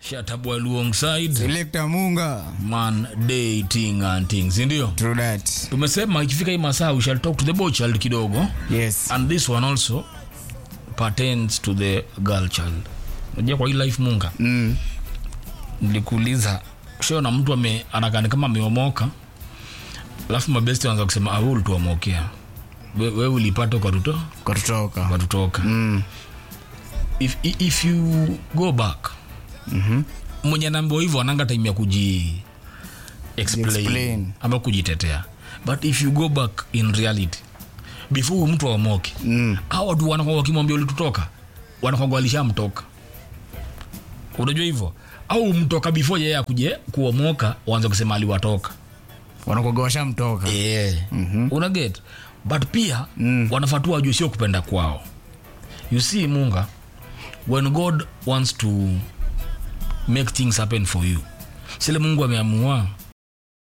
shatabwa alongside Selector Munga. man dating and things ndio True that. tumesema ikifika hii masaa we shall talk to the boy child kidogo Yes. and this one also pertains to the girl child unajua kwa hii life munga Mm. nilikuuliza shona mtu ame anakani kama ameomoka alafu mabesti wanaanza kusema awe ulituomokea we, we ulipata ukatuto Kwa tutoka. ukatutoka Mm. if, i- if you go back Mhm. mwenye anaambiwa hivyo ananga time ya kuji explain, Explain. ama kujitetea but if you go back in reality before huyu mtu aomoke Mm. hao watu wanakuwa wakimwambia ulitutoka wanakuwa walishamtoka unajua hivyo au mtoka before yeye akuje kuomoka waanze kusema aliwatoka Wanakuwa washamtoka. yeah. mm-hmm. unaget but pia Mm. wanafatua wajue sio kupenda kwao you see munga when god wants to make things happen for you sile mungu ameamua